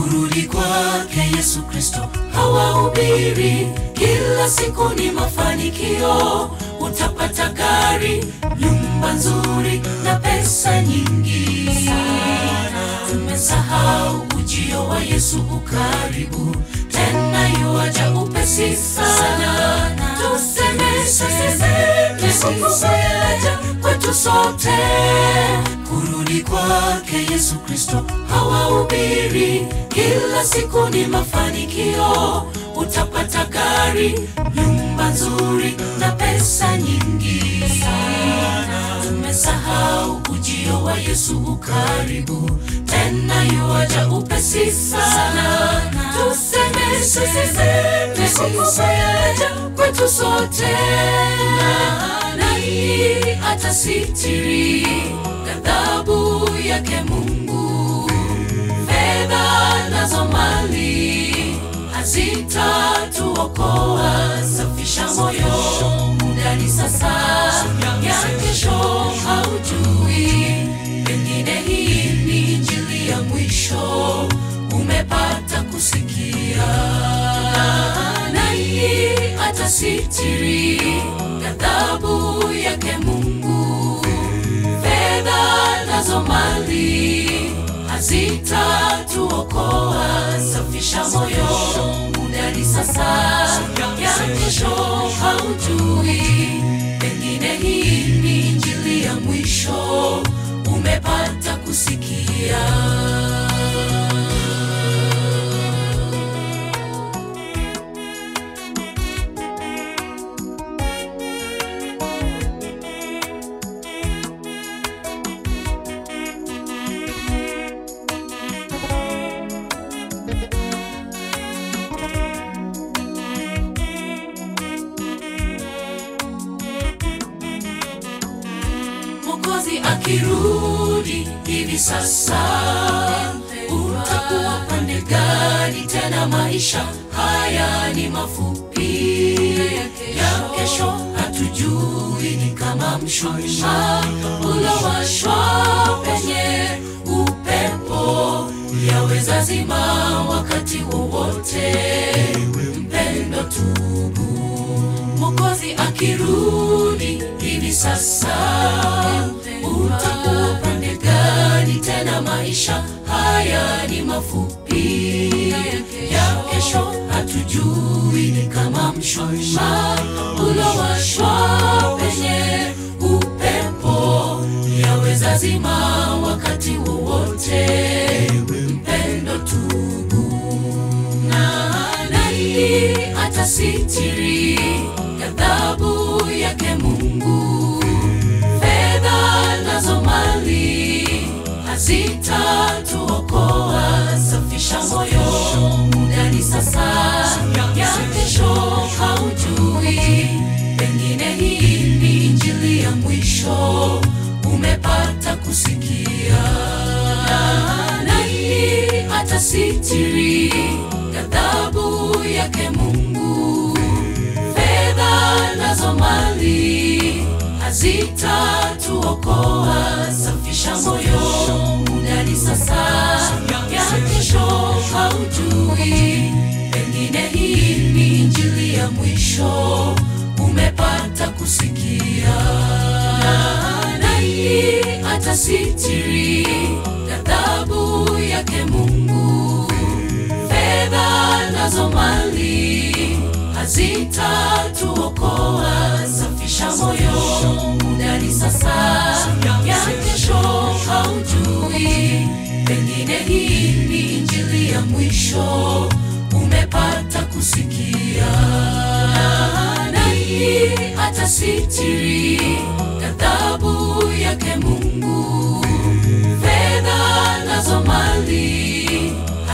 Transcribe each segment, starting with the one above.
kurudi kwake Yesu Kristo hawahubiri kila siku ni mafanikio, utapata gari, nyumba nzuri na pesa nyingi. Tumesahau ujio wa Yesu ukaribu, tena yuaja upesi sana. Tuseme sasa kwetu sote kurudi kwake Yesu Kristo hawahubiri kila siku ni mafanikio, utapata gari, nyumba nzuri na pesa nyingi. Tumesahau ujio wa Yesu ukaribu, tena yuaja upesi sana. Tuseme sasa kwetu sote, nani atasitiri ghadhabu yake Mungu? Fedha nazo mali hazitatuokoa. Safisha moyo, muda ni sasa, ya kesho haujui. Pengine hii ni injili ya mwisho umepata kusikia. Nani atasitiri ghadhabu yake Mungu? Fedha nazo mali hazitatuokoa. Safisha moyo, muda ni sasa, ya kesho haujui. Pengine hii ni injili ya mwisho umepata kusikia. Mwokozi akirudi hivi sasa, utakuwa pande gani tena? Maisha haya ni mafupi, ya kesho hatujui. Ni kama mshumaa uliowashwa penye upepo, yaweza zima wakati wowote. Mpendo, tubu. Mwokozi akirudi hivi sasa, utakuwa upande gani tena? Maisha haya ni mafupi, ya kesho hatujui. Ni kama mshumaa uliowashwa penye upepo, yaweza zima wakati wowote. Mpendo, tubu na nani atasitiri ghadhabu yake Mungu? Fedha nazo mali hazitatuokoa. Safisha moyo, muda ni sasa, ya kesho haujui. Pengine hii ni injili ya mwisho umepata kusikia. Nani atasitiri ghadhabu yake Mungu? Fedha nazo mali hazitatuokoa. Safisha moyo, muda ni sasa, ya kesho haujui. Pengine hii ni injili ya mwisho umepata kusikia. Nani atasitiri ghadhabu yake Mungu? Fedha nazo mali hazitatuokoa. Safisha moyo, muda ni sasa, ya kesho haujui. Pengine hii ni injili ya mwisho umepata kusikia. Nani atasitiri ghadhabu yake Mungu? Fedha nazo mali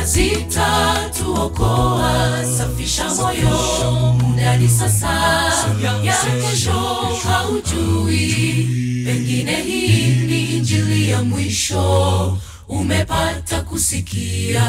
hazitatuokoa. Safisha moyo, muda ni sasa, ya kesho haujui. Pengine hii ni injili ya mwisho umepata kusikia.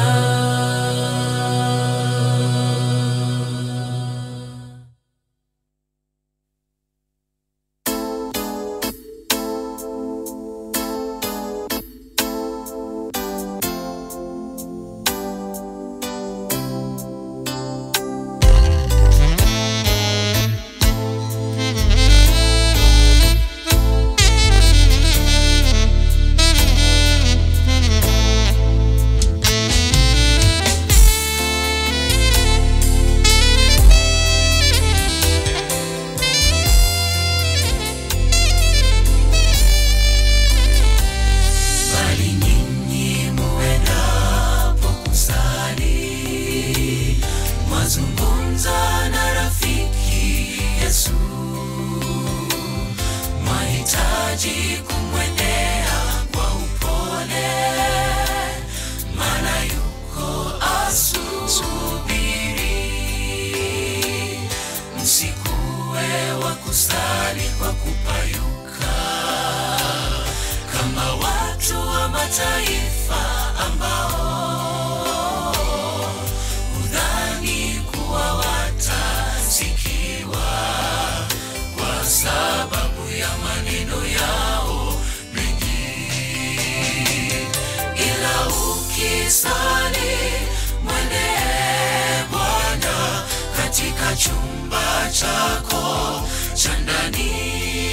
ukisali mwendee Bwana katika chumba chako cha ndani,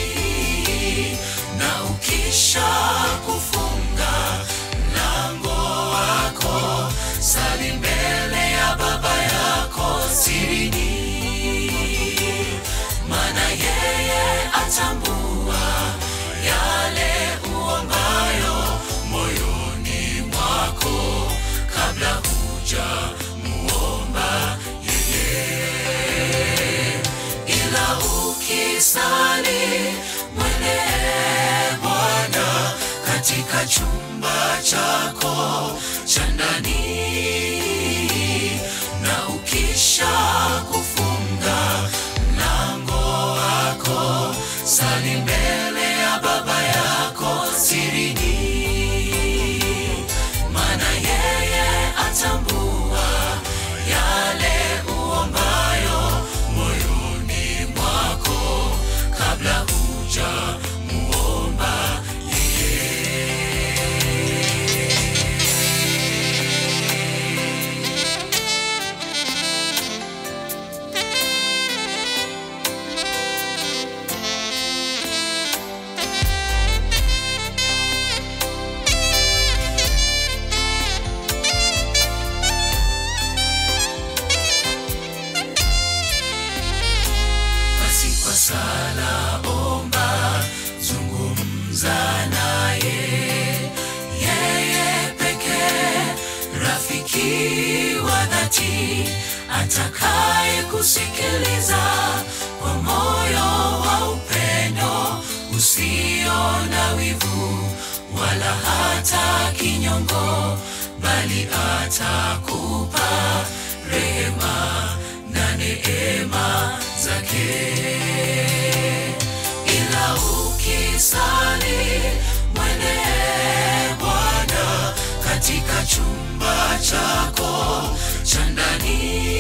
na ukisha kufunga mlango wako, sali mbele ya Baba yako sirini, maana yeye atambua yale uombayo moyoni mwako kabla huja muomba yeye, ila ukisali mwendee Bwana katika chumba chako cha ndani, na ukisha kufunga mlango wako, sali mbele ya Baba yako sirini, maana yeye atambua yale uombayo moyoni mwako kabla huja muomba basi kwa sala omba, zungumza naye, yeye pekee, rafiki wa dhati, atakaye kusikiliza kwa moyo wa upendo usio na wivu wala hata kinyongo, bali atakupa rehema na neema zake. Ila ukisali mwendee Bwana katika chumba chako cha ndani,